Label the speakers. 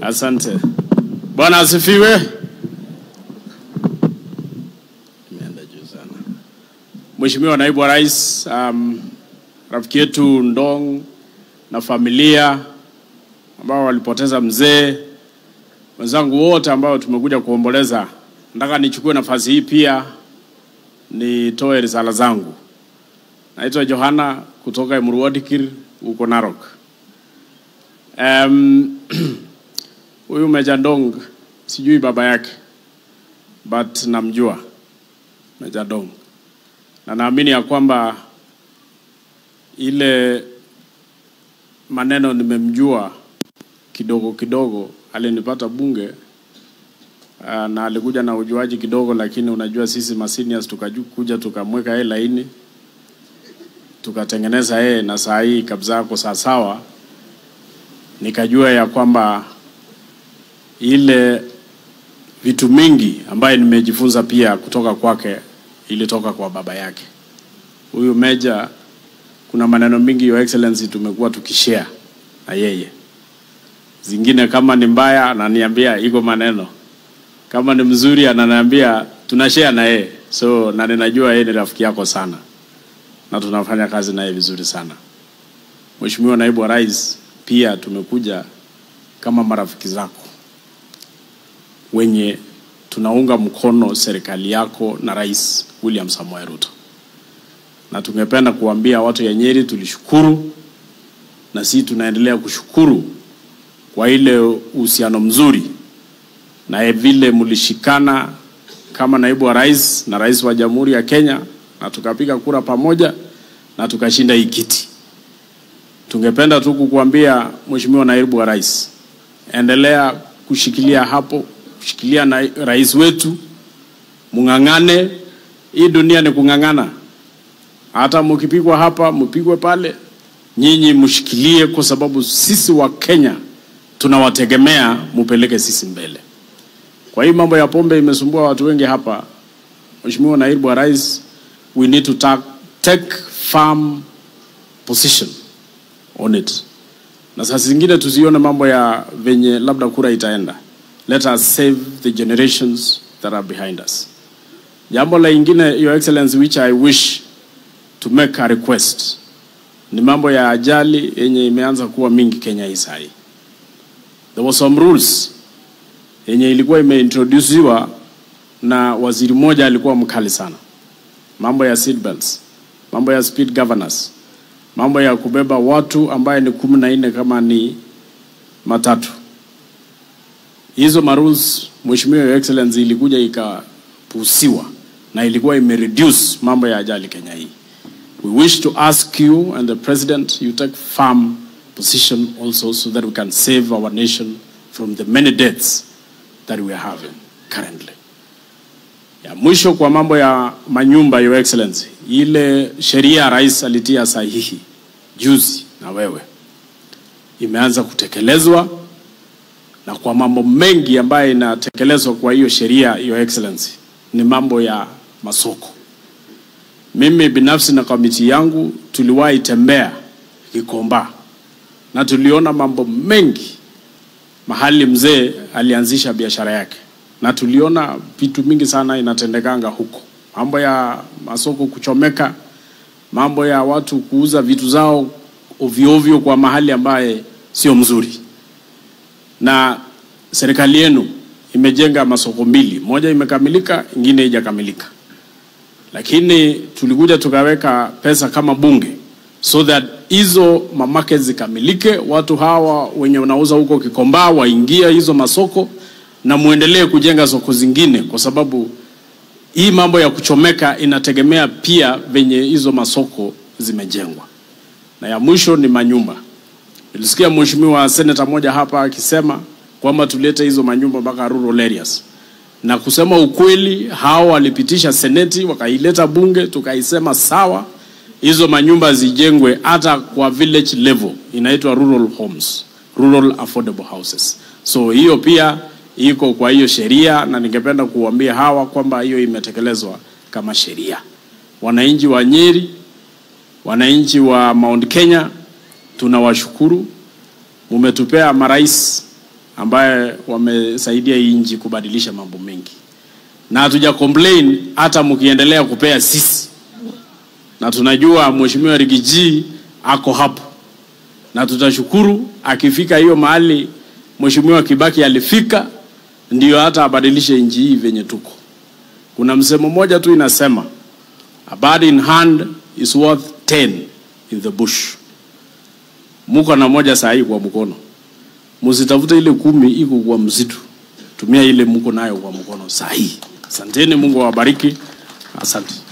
Speaker 1: Asante. Bwana asifiwe. Imeenda juu sana. Mheshimiwa Naibu wa Rais, um, rafiki yetu Ndong na familia ambao walipoteza mzee, wenzangu wote ambao tumekuja kuomboleza, nataka nichukue nafasi hii pia nitoe risala zangu. Naitwa Johana kutoka Emurwadikir huko Narok. Um, huyu Meja Ndong sijui baba yake but namjua Meja Ndong na naamini ya kwamba ile maneno nimemjua kidogo kidogo, alinipata bunge uh, na alikuja na ujuaji kidogo, lakini unajua sisi maseniors tukakuja tukamweka yeye laini tukatengeneza yeye, na saa hii kabisa yako sawasawa, nikajua ya kwamba ile vitu mingi ambaye nimejifunza pia kutoka kwake ilitoka kwa baba yake. Huyu Meja, kuna maneno mingi your excellency tumekuwa tukishare na yeye, zingine kama ni mbaya ananiambia iko maneno, kama ni mzuri ananiambia tunashare na yeye, so na ninajua yeye ni rafiki yako sana na tunafanya kazi naye vizuri sana. Mheshimiwa Naibu wa Rais, pia tumekuja kama marafiki zako wenye tunaunga mkono serikali yako na Rais William Samoei Ruto, na tungependa kuambia watu ya Nyeri tulishukuru, na sisi tunaendelea kushukuru kwa ile uhusiano mzuri na vile mlishikana kama naibu wa rais na rais wa Jamhuri ya Kenya, na tukapiga kura pamoja na tukashinda hii kiti. Tungependa tu kukuambia Mheshimiwa naibu wa rais, endelea kushikilia hapo kushikilia na rais wetu, mung'ang'ane. Hii dunia ni kung'ang'ana, hata mkipigwa hapa mpigwe pale, nyinyi mshikilie, kwa sababu sisi wa Kenya tunawategemea, mupeleke sisi mbele. Kwa hii mambo ya pombe imesumbua watu wengi hapa. Mheshimiwa naibu wa rais, we need to ta take firm position on it, na saa zingine tusione mambo ya venye labda kura itaenda let us save the generations that are behind us. Jambo la ingine, Your Excellency, which I wish to make a request ni mambo ya ajali yenye imeanza kuwa mingi Kenya hii sahi. There was some rules yenye ilikuwa imeintroduciwa na waziri mmoja alikuwa mkali sana, mambo ya seat belts, mambo ya speed governors, mambo ya kubeba watu ambaye ni kumi na nne kama ni matatu hizo marules Mheshimiwa Your Excellency ilikuja ikapusiwa na ilikuwa imereduce mambo ya ajali Kenya hii. We wish to ask you and the president you take firm position also so that we can save our nation from the many deaths that we are having currently. Ya mwisho kwa mambo ya manyumba Your Excellency, ile sheria ya rais alitia sahihi juzi na wewe imeanza kutekelezwa na kwa mambo mengi ambayo inatekelezwa kwa hiyo sheria, Your Excellency, ni mambo ya masoko. Mimi binafsi na kamiti yangu tuliwahi tembea Gikomba na tuliona mambo mengi mahali mzee alianzisha biashara yake, na tuliona vitu mingi sana inatendekanga huko, mambo ya masoko kuchomeka, mambo ya watu kuuza vitu zao ovyo ovyo kwa mahali ambaye sio mzuri na serikali yenu imejenga masoko mbili, moja imekamilika, ingine haijakamilika, lakini tulikuja tukaweka pesa kama bunge so that hizo mamake zikamilike, watu hawa wenye wanauza huko Kikomba waingia hizo masoko na muendelee kujenga soko zingine, kwa sababu hii mambo ya kuchomeka inategemea pia venye hizo masoko zimejengwa. Na ya mwisho ni manyumba. Nilisikia mheshimiwa seneta moja hapa akisema kwamba tulete hizo manyumba mpaka rural areas, na kusema ukweli, hao walipitisha seneti wakaileta bunge, tukaisema sawa, hizo manyumba zijengwe hata kwa village level, inaitwa rural homes, rural affordable houses. So hiyo pia iko kwa hiyo sheria, na ningependa kuambia hawa kwamba hiyo imetekelezwa kama sheria. Wananchi wa Nyeri, wananchi wa Mount Kenya tunawashukuru, mumetupea marais ambaye wamesaidia hii nchi kubadilisha mambo mengi, na hatuja complain hata mkiendelea kupea sisi, na tunajua mheshimiwa Rigiji ako hapo, na tutashukuru akifika hiyo mahali mheshimiwa Kibaki alifika, ndio hata abadilishe nchi hii venye tuko. Kuna msemo mmoja tu inasema a bird in hand is worth 10 in the bush. Muko na moja saa hii kwa mkono, msitafute ile kumi iko kwa msitu, tumia ile muko nayo kwa mkono saa hii. Asanteni, Mungu awabariki. Asante.